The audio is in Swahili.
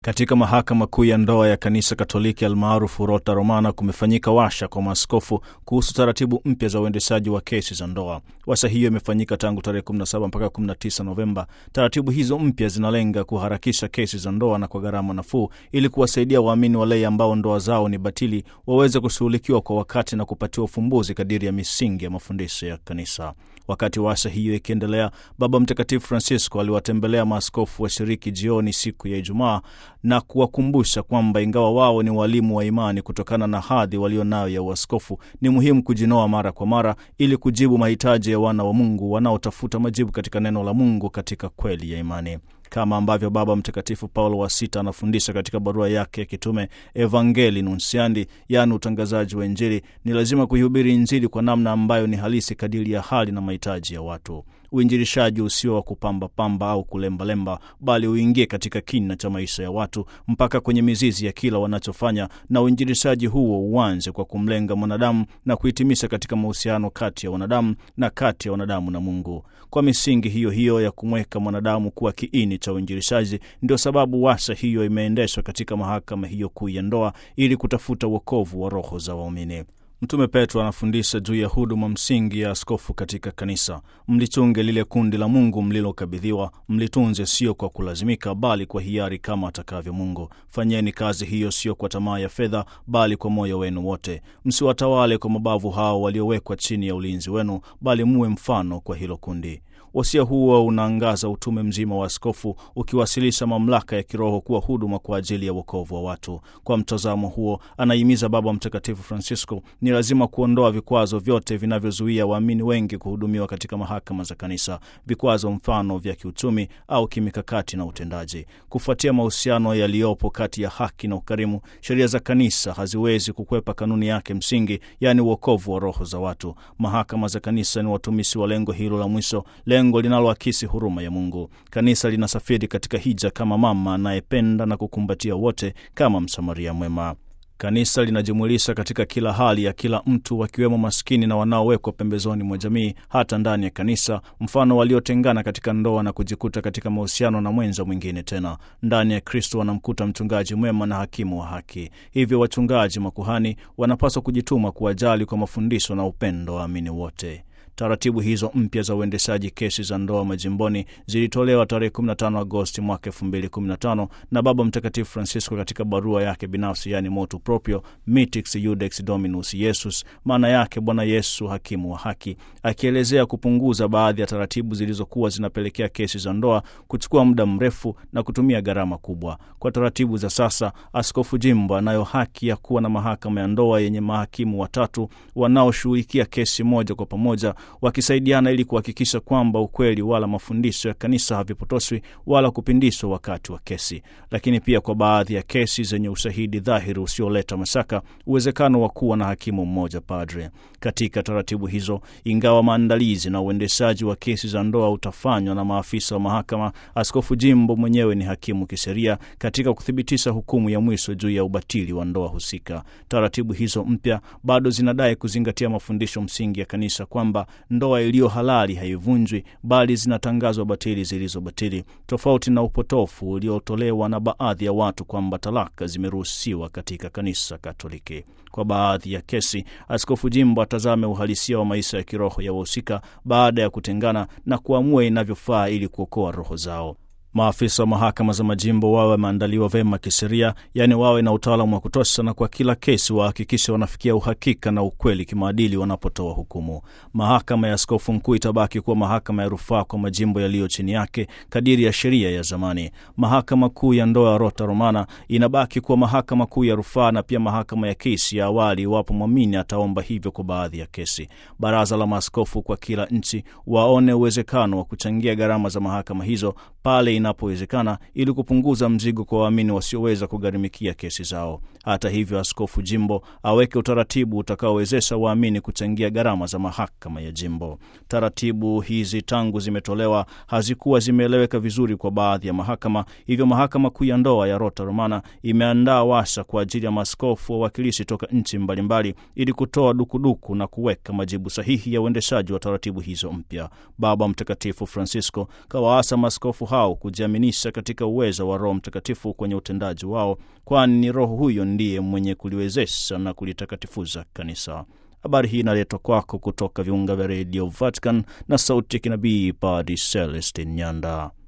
Katika mahakama kuu ya ndoa ya kanisa Katoliki almaarufu Rota Romana kumefanyika washa kwa maaskofu kuhusu taratibu mpya za uendeshaji wa kesi za ndoa. Washa hiyo imefanyika tangu tarehe 17 mpaka 19 Novemba. Taratibu hizo mpya zinalenga kuharakisha kesi za ndoa na kwa gharama nafuu, ili kuwasaidia waamini walei ambao ndoa zao ni batili waweze kushughulikiwa kwa wakati na kupatiwa ufumbuzi kadiri ya misingi ya mafundisho ya kanisa. Wakati washa hiyo ikiendelea, Baba Mtakatifu Francisco aliwatembelea maaskofu washiriki jioni siku ya Ijumaa na kuwakumbusha kwamba ingawa wao ni walimu wa imani, kutokana na hadhi walio nayo ya uaskofu, ni muhimu kujinoa mara kwa mara ili kujibu mahitaji ya wana wa Mungu wanaotafuta majibu katika neno la Mungu katika kweli ya imani kama ambavyo Baba Mtakatifu Paulo wa Sita anafundisha katika barua yake ya kitume Evangeli Nunsiandi, yaani utangazaji wa Injili, ni lazima kuihubiri Injili kwa namna ambayo ni halisi kadiri ya hali na mahitaji ya watu. Uinjilishaji usio wa kupambapamba au kulembalemba, bali uingie katika kina cha maisha ya watu mpaka kwenye mizizi ya kila wanachofanya, na uinjilishaji huo uanze kwa kumlenga mwanadamu na kuhitimisha katika mahusiano kati ya wanadamu na kati ya wanadamu na Mungu. Kwa misingi hiyo hiyo ya kumweka mwanadamu kuwa kiini cha uinjilishaji, ndio sababu washa hiyo imeendeshwa katika mahakama hiyo kuu ya ndoa ili kutafuta wokovu wa roho za waumini. Mtume Petro anafundisha juu ya huduma msingi ya askofu katika kanisa: mlichunge lile kundi la Mungu mlilokabidhiwa, mlitunze sio kwa kulazimika, bali kwa hiari, kama atakavyo Mungu. Fanyeni kazi hiyo sio kwa tamaa ya fedha, bali kwa moyo wenu wote. Msiwatawale kwa mabavu hao waliowekwa chini ya ulinzi wenu, bali muwe mfano kwa hilo kundi. Wasia huo unaangaza utume mzima wa askofu, ukiwasilisha mamlaka ya kiroho kuwa huduma kwa ajili ya wokovu wa watu. Kwa mtazamo huo, anahimiza Baba Mtakatifu Francisco ni lazima kuondoa vikwazo vyote vinavyozuia waamini wengi kuhudumiwa katika mahakama za kanisa, vikwazo mfano vya kiuchumi au kimikakati na utendaji. Kufuatia mahusiano yaliyopo kati ya haki na ukarimu, sheria za kanisa haziwezi kukwepa kanuni yake msingi, yaani uokovu wa roho za watu. Mahakama za kanisa ni watumishi wa lengo hilo la mwisho lengo linaloakisi huruma ya Mungu. Kanisa linasafiri katika hija kama mama anayependa na kukumbatia wote kama Msamaria mwema. Kanisa linajumulisha katika kila hali ya kila mtu, wakiwemo maskini na wanaowekwa pembezoni mwa jamii, hata ndani ya kanisa, mfano waliotengana katika ndoa na kujikuta katika mahusiano na mwenza mwingine. Tena ndani ya Kristo wanamkuta mchungaji mwema na hakimu wa haki. Hivyo wachungaji, makuhani wanapaswa kujituma kuwajali kwa mafundisho na upendo waamini wote. Taratibu hizo mpya za uendeshaji kesi za ndoa majimboni zilitolewa tarehe 15 Agosti mwaka 2015 na Baba Mtakatifu Francisco katika barua yake binafsi, yani motu proprio Mitix Iudex Dominus Iesus, maana yake Bwana Yesu hakimu wa haki, akielezea kupunguza baadhi ya taratibu zilizokuwa zinapelekea kesi za ndoa kuchukua muda mrefu na kutumia gharama kubwa. Kwa taratibu za sasa, askofu jimbo anayo haki ya kuwa na mahakama ya ndoa yenye mahakimu watatu wanaoshughulikia kesi moja kwa pamoja wakisaidiana ili kuhakikisha kwamba ukweli wala mafundisho ya kanisa havipotoshwi wala kupindishwa wakati wa kesi. Lakini pia kwa baadhi ya kesi zenye ushahidi dhahiri usioleta mashaka, uwezekano wa kuwa na hakimu mmoja padre. Katika taratibu hizo, ingawa maandalizi na uendeshaji wa kesi za ndoa utafanywa na maafisa wa mahakama, askofu jimbo mwenyewe ni hakimu kisheria katika kuthibitisha hukumu ya mwisho juu ya ubatili wa ndoa husika. Taratibu hizo mpya bado zinadai kuzingatia mafundisho msingi ya kanisa kwamba ndoa iliyo halali haivunjwi bali zinatangazwa batili zilizobatili, tofauti na upotofu uliotolewa na baadhi ya watu kwamba talaka zimeruhusiwa katika kanisa Katoliki. Kwa baadhi ya kesi, askofu jimbo atazame uhalisia wa maisha ya kiroho ya wahusika baada ya kutengana na kuamua inavyofaa ili kuokoa roho zao. Maafisa wa mahakama za majimbo wawe wameandaliwa vyema kisheria, yaani wawe na utaalamu wa kutosha, na kwa kila kesi wahakikishe wanafikia uhakika na ukweli kimaadili wanapotoa hukumu. Mahakama ya askofu mkuu itabaki kuwa mahakama ya rufaa kwa majimbo yaliyo chini yake kadiri ya sheria ya zamani. Mahakama kuu ya ndoa ya Rota Romana inabaki kuwa mahakama kuu ya rufaa na pia mahakama ya kesi ya awali, iwapo mwamini ataomba hivyo kwa baadhi ya kesi. Baraza la maaskofu kwa kila nchi waone uwezekano wa kuchangia gharama za mahakama hizo pale inapowezekana ili kupunguza mzigo kwa waamini wasioweza kugharimikia kesi zao. Hata hivyo, askofu jimbo aweke utaratibu utakaowezesha waamini kuchangia gharama za mahakama ya jimbo. Taratibu hizi tangu zimetolewa hazikuwa zimeeleweka vizuri kwa baadhi ya mahakama, hivyo mahakama kuu ya ndoa ya Rota Romana imeandaa washa kwa ajili ya maaskofu wawakilishi toka nchi mbalimbali ili kutoa dukuduku na kuweka majibu sahihi ya uendeshaji wa taratibu hizo mpya. Baba Mtakatifu Francisco kawaasa maaskofu hao kujiaminisha katika uwezo wa Roho Mtakatifu kwenye utendaji wao, kwani ni Roho huyo ndiye mwenye kuliwezesha na kulitakatifuza kanisa. Habari hii inaletwa kwako kutoka viunga vya redio Vatican na sauti ya kinabii Padre Celestin Nyanda.